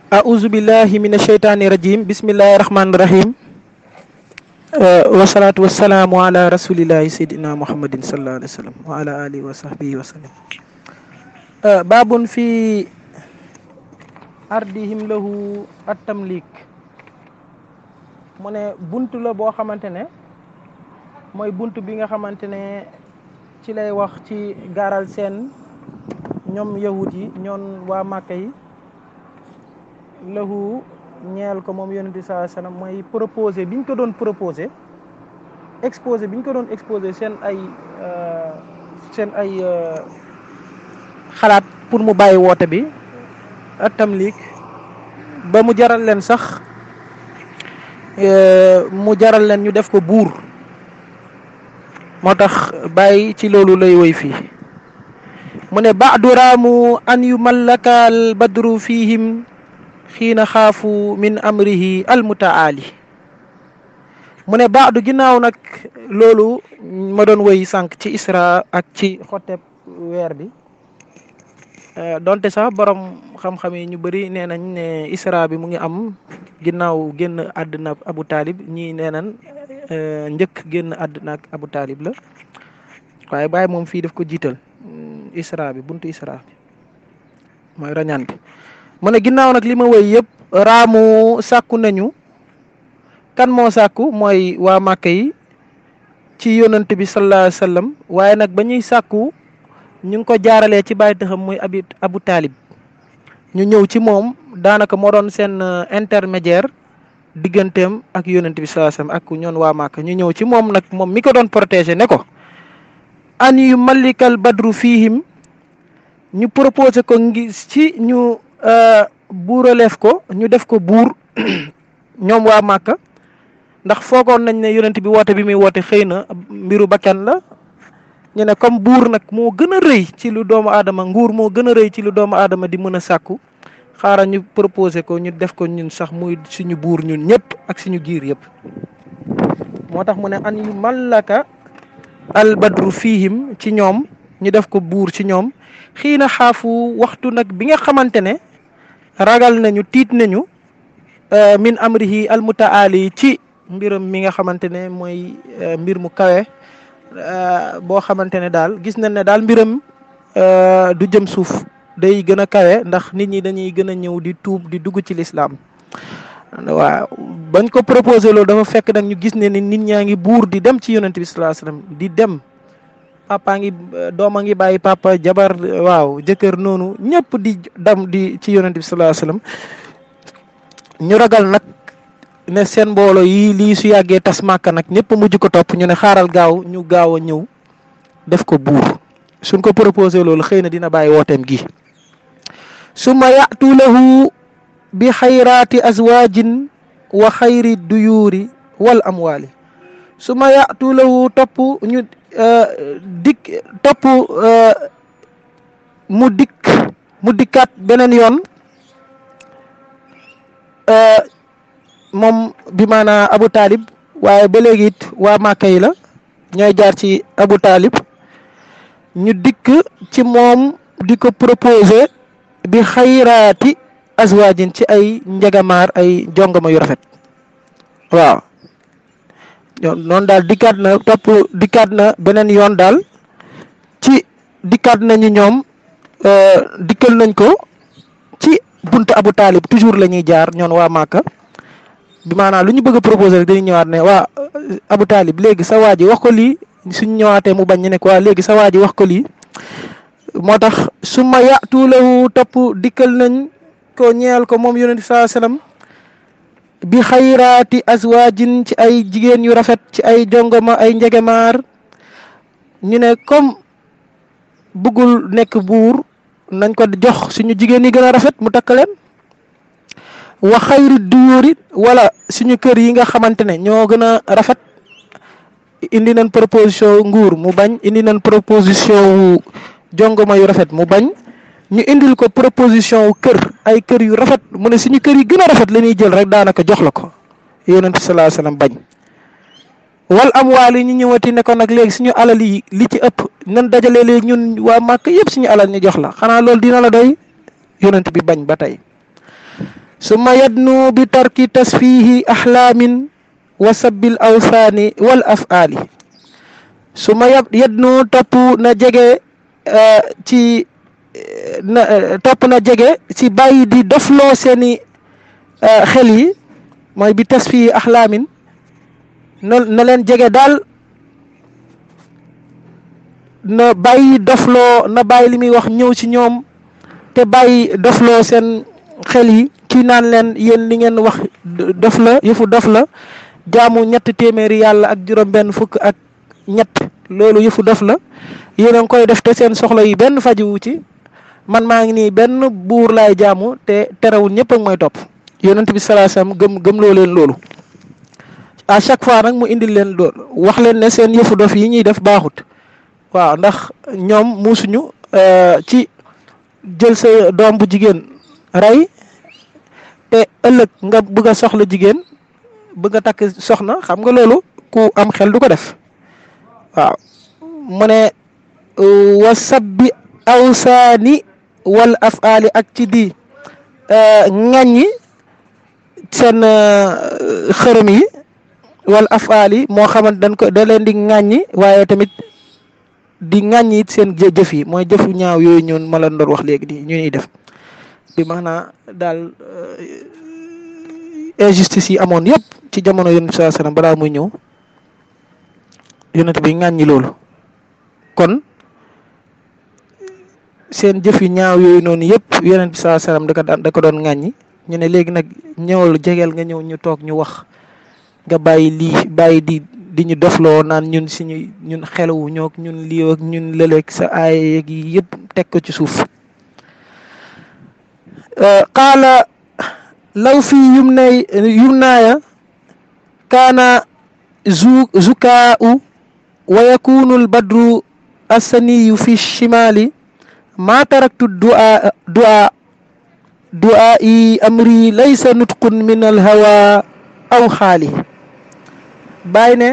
أعوذ بالله من الشيطان الرجيم بسم الله الرحمن الرحيم والصلاة والسلام على رسول الله سيدنا محمد صلى الله عليه وسلم وعلى آله وصحبه وسلم باب في أرضهم له التمليك mu ne bunt la boo xamante ne mooy bunt bi nga xamante ne ci lay wax ci gaaral seen ñoom yahut yi ñoon waa Màkka yi lahu ñeel ko moom yonent bi saa sallam mooy proposé bi ñu ko doon proposé exposé bi ñu ko doon exposé seen ay seen ay xalaat pour mu bàyyi woote bi atamlik ba mu jaral leen sax mu jaral leen ñu def ko buur moo tax bàyyi ci loolu lay woy fii mu ne baadu raamu an yu mallaka al badru fihim xiina xaafu min amrihi al mutaali mu ne baadu ginnaaw nag loolu ma doon woy sànq ci isra ak ci xotteb weer bi donte sax borom xam-xam yi ñu bëri nee nañ ne isra bi mu ngi am ginnaaw génn àdduna abu taalib ñii nee nañ njëkk génn àdduna ak abu taalib la waaye bàyyi moom fii daf ko jiital isra bi buntu isra bi mooy rañaan bi mu ne ginnaaw nag li ma woy yëpp raamu sàkku nañu kan moo sàkku mooy waa màkka yi ci yonant bi sallallahu alayhi wa sallam waaye nag ba ñuy sàkku ñu ngi ko jaaralee ci bàyyi taxam muy abi abu taalib ñu ñëw ci moom daanaka moo doon seen intermédiaire digganteem ak yonent bi sallallahu alayhi wasallam ak ñoon waa Màkka ñu ñëw ci moom nag moom mi ko doon protéger ne ko an yu malikal badru fihim ñu proposé ko ngi ci ñu buuraleef ko ñu def ko buur ñoom waa Màkka ndax foogoon nañ ne yonent bi woote bi muy woote xëy na mbiru bakkan la ñu ne comme buur nag moo gën a rëy ci lu doomu aadama nguur moo gën a rëy ci lu doomu aadama di mën a sàkku xaaral ñu proposé ko ñu def ko ñun sax muy suñu buur ñun ñëpp ak suñu giir yëpp moo tax mu ne an yu mallaka al badru fihim ci ñoom ñu def ko buur ci ñoom xiina xaafu waxtu nag bi nga xamante ne ragal nañu tiit nañu min amrihi al mutaali ci mbiram mi nga xamante ne mooy mbir mu kawe boo xamante ne daal gis nañ ne daal mbiram du jëm suuf day gën a kawe ndax nit ñi dañuy gën a ñëw di tuub di dugg ci lislaam waaw bañ ko proposé loolu dafa fekk nag ñu gis ne ni nit ñaa ngi buur di dem ci yonent bi sallallahu alayhi wasallam di dem papa ngi dooma ngi bàyyi papa jabar waaw jëkkër noonu ñëpp di dem di ci yonent bi sallallahu alayhi wasallam ñu ragal nag ne seen mbooloo yi lii su yàggee tas màkka nag ñëpp mujj ko topp ñu ne xaaral gaaw ñu gaaw a ñëw def ko buur suñ ko proposé loolu xëy na dina bàyyi wooteem gi summa yatu lahu bi xayraati azwaajin wa xayri duyuuri wal amwaali summa yatu lahu topp ñu dikk topp mu dikk mu dikkaat beneen yoon moom bi maanaa Abu Talib waaye ba léegi it waa Màkka yi la ñooy jaar ci Abu Talib ñu dikk ci moom di ko proposé bi xayraati azwaajin ci ay njegamaar ay jongama yu rafet waaw noonu daal dikkaat na topp dikkaat na beneen yoon daal ci dikkaat nañu ñoom dikkal nañ ko ci buntu Abu Talib toujours la ñuy jaar ñoon waa Màkka bi maanaam lu ñu bëgg a proposé rek dañuy ñëwaat ne waa Abu Talib léegi sa waa ji wax ko lii suñ ñëwaatee mu bañ ñu ne ko waa léegi sa waa ji wax ko lii moo tax su ma yatuulahu topp dikkal nañ ko ñeel ko moom yonent bi saa sallam bi xayraati azwaajin ci ay jigéen yu rafet ci ay jongoma ay njegemaar ñu ne comme bëggul nekk buur nañ ko jox suñu jigéen yi gën a rafet mu takk leen wa xayri duyuuri wala suñu kër yi nga xamante ne ñoo gën a rafet indi nañ proposition nguur mu bañ indi nañ proposition wu jongoma yu rafet mu bañ ñu indil ko proposition wu kër ay kër yu rafet mu ne suñu kër yi gën a rafet la ñuy jël rek daanaka jox la ko yonent bi sallallahu alayhi wasallam bañ wal amwaal yi ñu ñëwati ne ko nag léegi suñu alal yi li ci ëpp nan dajale léegi ñun waa màkk yëpp suñu alal ñu jox la xanaa loolu dina la doy yonent bi bañ ba tey summa yadnu bi tarki tasfihi ahlaamin wa sabbil awsaani wal afaali summa yadnu topp na jege ci na topp na jege ci bàyyi di dofloo seeni xel yi mooy bi tasfihi ahlaamin na na leen jege daal na bàyyi dofloo na bàyyi li muy wax ñëw ci ñoom te bàyyi dofloo seen xel yi kii naan leen yéen li ngeen wax dof la yëfu dof la jaamu ñett téeméeri yàlla ak juróom benn fukk ak ñett loolu yëfu dof la yéen a ngi koy def te seen soxla yi benn fajiwu ci man maa ngi nii benn buur laay jaamu te terewul ñëpp ak mooy topp yonent bi salaa salaam gëm gëmloo leen loolu à chaque fois nag mu indil leen loolu wax leen ne seen yëfu dof yi ñuy def baaxut waaw ndax ñoom muusuñu ci jël sa doom bu jigéen rey te ëllëg nga bëgg a soxla jigéen bëgg a takk soxna xam nga loolu ku am xel du ko def waaw mu ne wa sabbi awsaani wal afaali ak ci di ŋàññi seen xërëm yi wal afaali moo xamante dañ ko da leen di ŋàññi waaye tamit di ŋàññi it seen jëf yi mooy jëfu ñaaw yooyu ñun ma la doon wax léegi di ñu ñuy def bi maanaam daal injustice yi amoon yëpp ci jamono yonent saa sallam balaa muy ñëw yonent bi ŋàññi loolu kon seen jëf yu ñaaw yooyu noonu yëpp yonent bi saa sallam da ko daan da ko doon ŋàññi ñu ne léegi nag ñëwal jegeel nga ñëw ñu toog ñu wax nga bàyyi lii bàyyi di di ñu dofloo naan ñun suñu ñun xelawu ñoog ñun lii ak ñun lëleeg sa aay yi yëpp teg ko ci suuf qaala law fi yumnay yumnaaya kaana zu zukaau wa yakunu albadru assaniyu fi shimali ma taraktu du'a du'a du'aa'i amri laysa nutqun min alhawa aw xaali bàyyi ne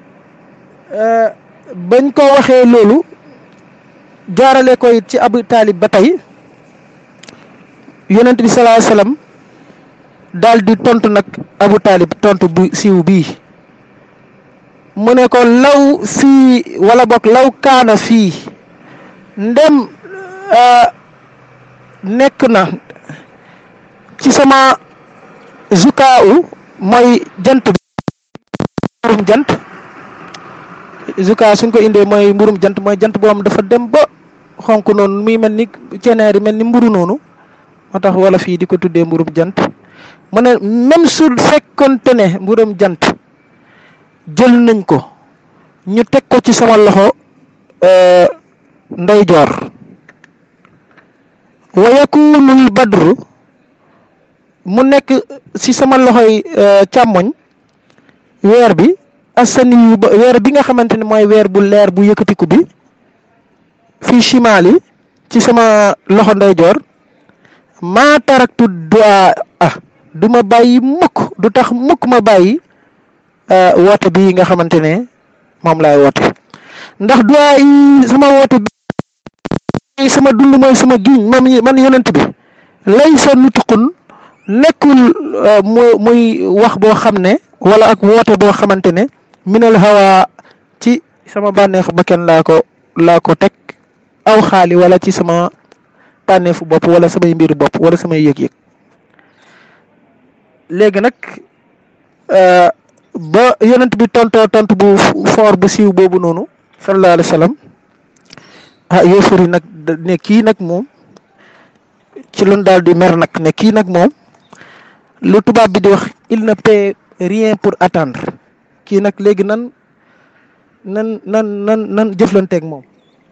bañ ko waxee loolu jaarale ko it ci abu taalib ba tey yonent bi salaa sallam daal di tontu nag abu taalib tontu bu siiw bii mu ne ko law fii wala boog law kaana fii ndem nekk na ci sama zukaaw mooy jant bi mburum jant zuka suñ ko indee mooy mburum jant mooy jant boo xam dafa dem ba xonk noonu muy mel ni ceneer yi mel ni mburu noonu moo tax wala fii di ko tuddee mburum jant mu ne même su fekkonte ne mburum jant jël nañ ko ñu teg ko ci sama loxo ndeyjoor wa yakunul badru mu nekk ci sama loxoy càmmoñ weer bi asani yu ba weer bi nga xamante ne mooy weer bu leer bu yëkkatiku bi fii chimaali ci sama loxo ndeyjoor maa taraktu du'a ah du ma bàyyi mukk du tax mukk ma bàyyi woote bi nga xamante ne moom laay woote ndax du'a yi sama woote bi sama dund mooy sama giñ moom man yonent bi lay sa nutqun nekkul mu muy wax boo xam ne wala ak woote boo xamante ne minal hawa ci sama bànneexu bakkan laa ko laa ko teg aw xaali wala ci sama bànneefu bopp wala samay mbiru bopp wala samay yëg-yëg léegi nag ba yonent bi tontoo tont bu foor bu siiw boobu noonu sallallahu alayhi wa sallam ah yéefar yi nag ne kii nag moom ci loon daal di mer nag ne kii nag moom lu tubaab bi di wax il ne paie rien pour attendre kii nag léegi nan nan nan nan nan jëflanteeg moom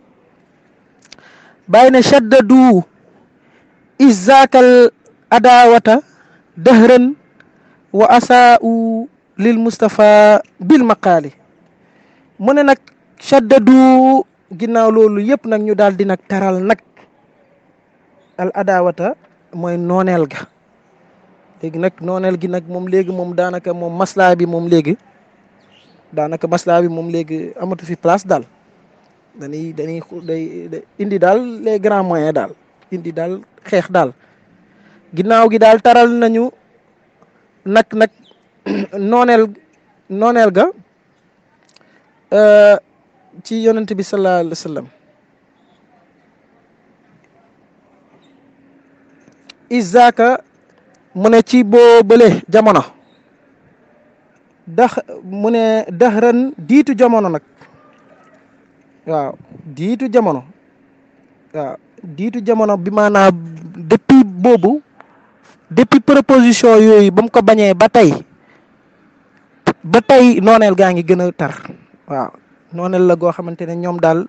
bàyyi ne shaddadu izakal adawata dëhran wa asaa'u lil Mustafa bil maqaali mu ne nag shaddadu ginnaaw loolu yëpp nag ñu daal di nag taral nag al adawata mooy nooneel ga léegi nag nooneel gi nag moom léegi moom daanaka moom maslaa bi moom léegi daanaka maslaa bi moom léegi amatu fi place daal dañuy dañuy day indi daal les grands moyens daal indi daal xeex daal ginnaaw gi daal taral nañu nag nag nooneel nooneel ga ci yonent bi sallallahu alayhi wa sallam isaaka mu ne ci boo bële jamono dax mu ne daxran diitu jamono nag waaw diitu jamono waaw diitu jamono bi maanaam depuis boobu depuis proposition yooyu ba mu ko bañee ba tey ba tey nooneel gaa ngi gën a tar waaw nooneel la goo xamante ne ñoom daal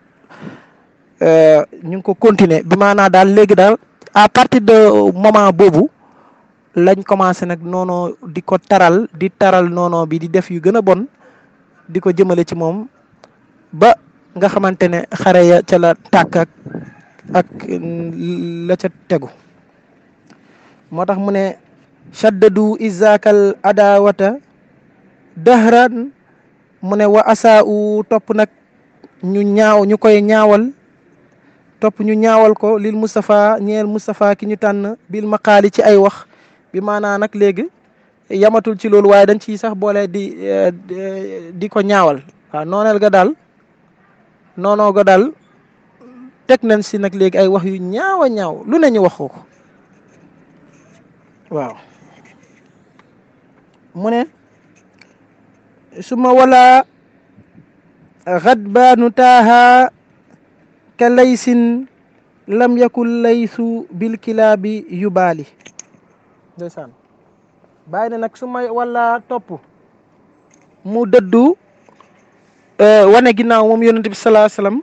ñu ngi ko continuer bi maanaa daal léegi daal à partir de moment boobu lañ commencé nag noonu di ko taral di taral noonu bi di def yu gën a bon di ko jëmale ci moom ba nga xamante ne xare ya ca la tàkk ak ak la ca tegu moo tax mu ne shaddadu izakal adawata dahran mu ne wa asa u topp nag ñu ñaaw ñu koy ñaawal topp ñu ñaawal ko lil Moustapha ñeel Moustapha ki ñu tànn bil maqaali ci ay wax bi maanaa nag léegi yamatul ci loolu waaye dañ ciy sax boole di di ko ñaawal waaw nooneel ga daal noonoo ga daal teg nañ si nag léegi ay wax yu ñaaw a ñaaw lu ne ñu wax ko waaw mu ne suma wala xadbaanu taaha ka laysin lam yakul laysu bil kilaabi yubaali ndeysaan bàyyi ne nag su ma wala topp mu dëddu wane ginnaaw moom yonent bi salaa salaam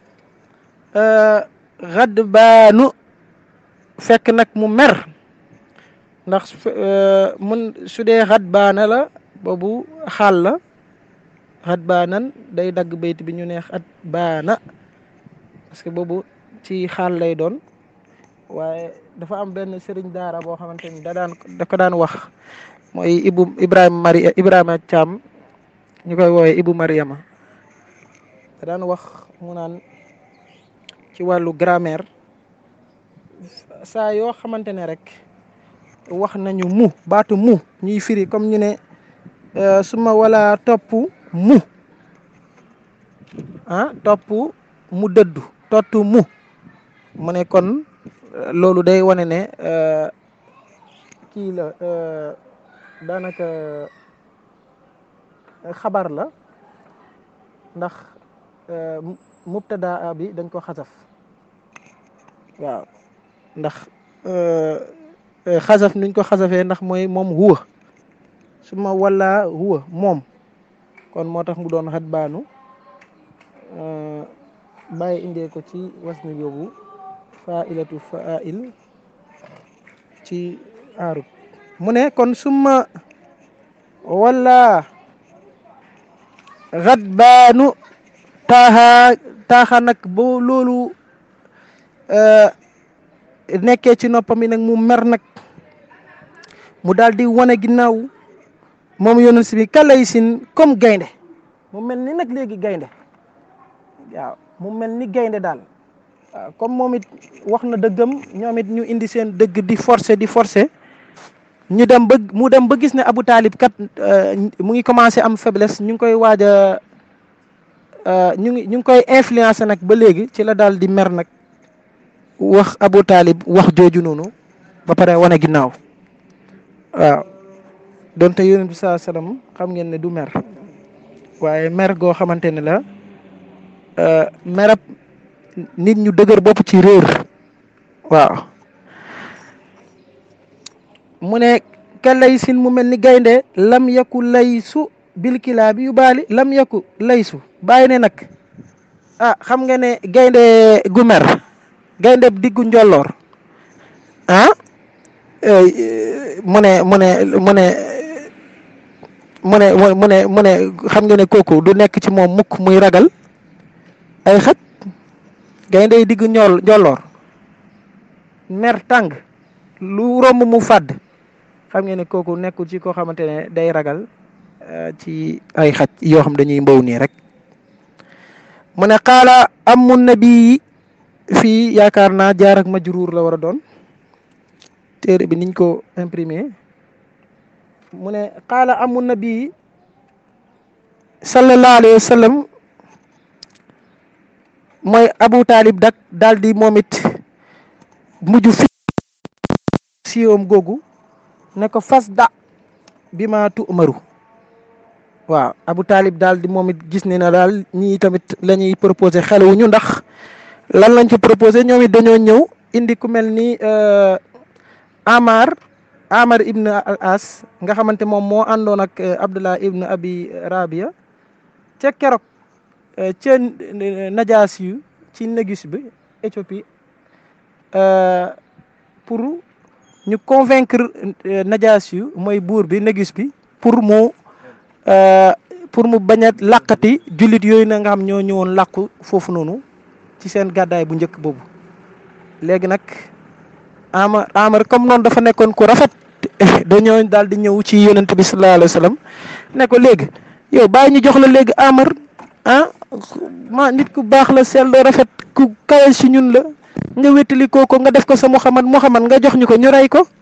xadbaanu fekk nag mu mer ndax mun su dee xadbaana la boobu xaal la xadbaanan day dagg bayt bi ñu ne xadbaana parce que boobu ci xaal lay doon waaye dafa am benn sëriñ daara boo xamante ni da daan da ko daan wax mooy ibu ibrahima mari ibrahima Thiam ñu koy woowee ibu mariama da daan wax mu naan ci wàllu grammaire saa yoo xamante ne rek wax nañu mu baatu mu ñuy firi comme ñu ne suma wala topp mu ah topp mu dëddu tottu mu mu ne kon loolu day wane ne kii la daanaka xabar la ndax mubtada bi dañ ko xasaf waaw ndax xasaf nuñ ko xasafee ndax mooy moom huwa su ma wala huwa moom kon moo tax mu doon xat baanu bàyyi indee ko ci wasni boobu fa'ilatu fa'il ci aarut mu ne kon summa wala xat baanu taaxa taaxa nag bo loolu nekkee ci noppam yi nag mu mer nag mu daal di wane ginnaaw moom yonent si bi kalay sin comme gaynde mu mel ni nag léegi gaynde waaw mu mel ni gaynde daal waaw comme moom it wax na dëggam ñoom it ñu indi seen dëgg di forcer di forcer ñu dem ba mu dem ba gis ne Abu Talib kat mu ngi commencé am faiblesse ñu ngi koy waaj a ñu ngi ñu ngi koy influencer nag ba léegi ci la daal di mer nag wax Abu Talib wax jooju noonu ba pare wane ginnaaw waaw donte yonent bi saa salaam xam ngeen ne du mer waaye mer goo xamante ne la merab nit ñu dëgër bopp ci réer waaw mu ne ka lay sin mu mel ni gaynde lam yaku laysu bilkilaa bi yu baali lam yaku laysu bàyyi ne nag ah xam nga ne gaynde gu mer gaynde diggu njolloor ah mu ne mu ne mu ne mu ne mu ne mu ne xam nga ne kooku du nekk ci moom mukk muy ragal ay xaj gaynde yi diggu ñool njolloor mer tàng lu romb mu fàdd xam nga ne kooku nekkul ci koo xamante ne day ragal ci ay xaj yoo xam dañuy mbow nii rek mu ne xaala amu nabi fii yaakaar naa jaar ak majruur la war a doon téere bi niñ ko imprimé mu ne qaala amu nabi sallallahu alayhi wa sallam mooy abu taalib dak daal di moom it mujj fi siyoom googu ne ko fas da bi ma tu umaru waaw abu taalib daal di moom it gis ne na daal ñii tamit la ñuy proposé xelewuñu ndax lan lañ ci proposé ñoom it dañoo ñëw indi ku mel ni amar amar ibn al as nga xamante moom moo àndoon ak abdullah ibn abi rabia ca keroog ca najaas yu ci négus bi Éthiopie pour ñu convaincre najaas yu mooy buur bi négus bi pour mu pour mu bañ a làqati jullit yooyu na nga xam ñoo ñëwoon làqu foofu noonu ci seen gàddaay bu njëkk boobu léegi nag ama amar comme noonu dafa nekkoon ku rafet dañoo daal di ñëw ci yonent bi sallallahu alayhi wa sallam ne ko léegi yow bàyyi ñu jox la léegi amar ah ma nit ku baax la sell rafet ku kawe si ñun la nga wétali kooko nga def ko sa Muhammad Muhammad nga jox ñu ko ñu rey ko